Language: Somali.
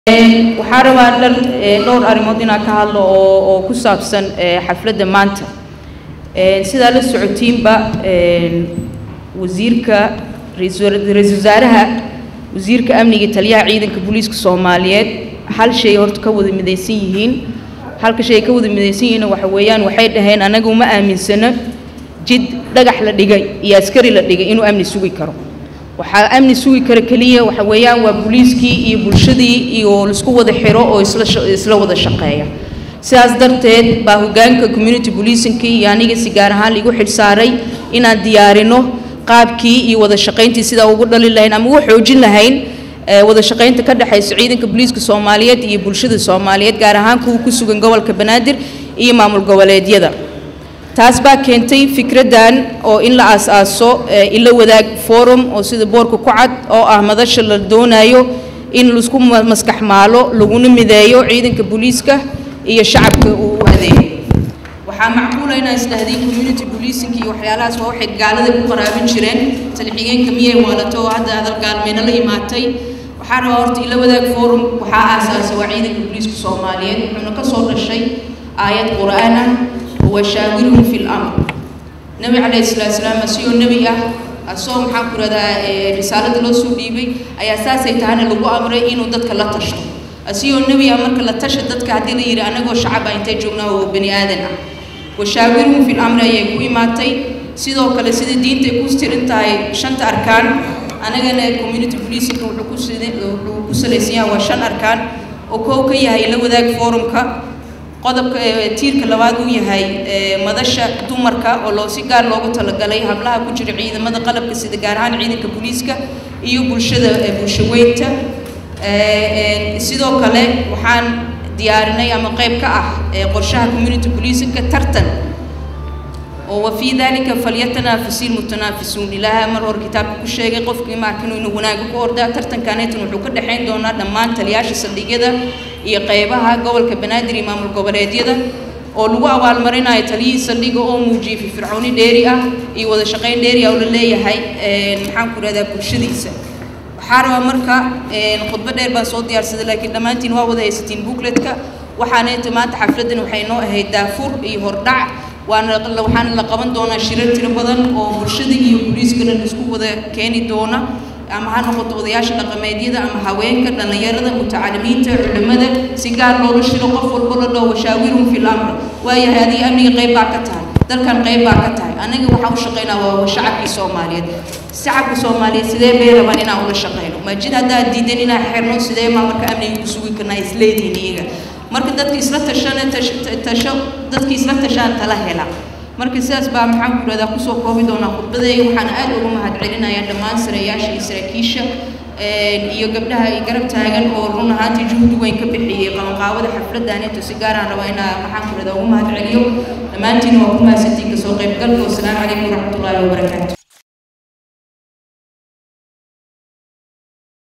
waxaa rabaa dhal dhowr arrimood inaan ka hadlo oo oo ku saabsan xafladda maanta sidaa la socotiinba wasiirka ra-iisul wasaaraha wasiirka amniga taliyaha ciidanka booliiska soomaaliyeed hal shay horta ka wada midaysan yihiin halka shay ka wada midaysan yihiin waxa weeyaan waxay dhaheen anaga uma aaminsano jid dhagax la dhigay iyo askari la dhigay inuu amni sugi karo waxaa amni sugi kara keliya waxa weeyaan waa booliiskii iyo bulshadii iyo laisku wada xiro oo isla isla wada shaqeeya sidaas darteed baa hoggaanka community policingkii iyo aniga si gaar ahaan laigu xilsaaray inaan diyaarino qaabkii iyo wada shaqayntii sidaa ugu dhali lahayn ama ugu xoojin lahayn wada shaqaynta ka dhexaysa ciidanka booliiska soomaaliyeed iyo bulshada soomaaliyeed gaar ahaan kuwa ku sugan gobolka banaadir iyo maamul goboleedyada taas baa keentay fikraddan oo in la aas-aaso ila wadaag forum oo sida boorka ku cad oo ah madasha la doonayo in laisku maskax maalo laguna mideeyo ciidanka booliiska iyo shacabka uu u adeego waxaa macquula inaan isdhahday community policing iyo waxyaalahaas waa waxay gaalada ku qaraabin jireen talixigeenka miyay waalato oo hadda hadal gaalmeyno la imaatay waxaa rabaa horta ila wadaag forum waxaa aasaasay waa ciidanka booliiska soomaaliyeed wuxuuna ka soo dhashay aayad qur-aan ah washaawirhum fi lamr nabi calayhi salaatu salaam asigoo nebi ah asagoo maxaan ku rahdaa risaalada loo soo dhiibay ayaa saasay tahana lagu amray inuu dadka la tashto asigoo nebi ah marka la tasha dadka haddii la yidhi anagoo shacab ah intay joognaa oo bani aadan ah washaawirhum fi lamri ayay ku imaatay sidoo kale sida diintay ku tirin tahay shanta arkaan anagana community policingka wuxuu ku wuxuu ku salaysan yahay waa shan arkaan oo koow ka yahay la wadaag forumka qodobka tiirka labaad uu yahay madasha dumarka oo loo si gaar loogu talagalay hablaha ku jira ciidamada qalabka sida gaar ahaan ciidanka booliiska iyo bulshada bulshaweynta sidoo kale waxaan diyaarinay ama qayb ka ah qorshaha community policingka tartan oo wafii dalika falyatanafasi lmutanaafisuun ilaaha mar hore kitaabka ku sheegay qofkii maarkinu inuu wanaaga ku ordaa tartankaneetan wuxuu ka dhexayn doonaa dhammaan taliyaasha saldhigyada iyo qaybaha gobolka banaadir iyo maamul goboleedyada oo lagu abaalmarinayo taliyihii saldhiga oo muujiyey firfircooni dheeri ah iyo wada shaqayn dheeri ah oo la leeyahay maxaan ku rahdaa bulshadiisa waxaa rabaa marka khudbo dheer baan soo diyaarsaday laakiin dhammaantiin waa wada haysatiin bookletka waxaanayta maanta xafladdan waxay noo ahayd daafur iyo hordhac waana waxaana la qaban doonaa shirar tiro badan oo bulshada iyo booliiskana laisku wada keeni doona ama ha noqoto odayaasha dhaqameedyada ama haweenka dhallinyarada mutacalimiinta culimada si gaar loola shiro qof walbo la dhaho washaawirhum fi lamr waayahay adiga amniga qayb baa ka tahay dalkan qayb baa ka tahay anaga waxaa u shaqaynaa waa shacabkii soomaaliyeed shacabka soomaaliyeed sidee bay rabaan inaan ula shaqayno maajid haddaad diidan inaan xirno sidee maa marka amniga ku sugi karnaa isleedihin iyaga marka dadka isla tashana tasho dadka isla tashaan tala hela marka sidaas baa maxaan ku rahdaa kusoo koobi doonaa khudbadeega waxaana aad uga mahad celinayaa dhammaan sarayaasha iyo saraakiisha iyo gabdhaha ay garab taagan oo run ahaantii juhdi weyn ka bixiyey qabanqaawada xafladaaneeto si gaaraan rabaa inaa maxaan ku rahdaa ugu mahad celiyo dhammaantiin waa ku mahadsantiin kasoo qaybgalka wasalaamu calaykum waraxmatullaahi wabarakaatu